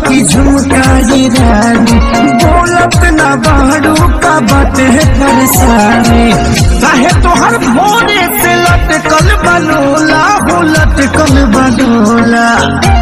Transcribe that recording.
की झुमकाई रानी बोलत ना बाड़ू का बात है परेशानी काहे तोहर भोरे से लटकल बनोला हो लटकल बनोला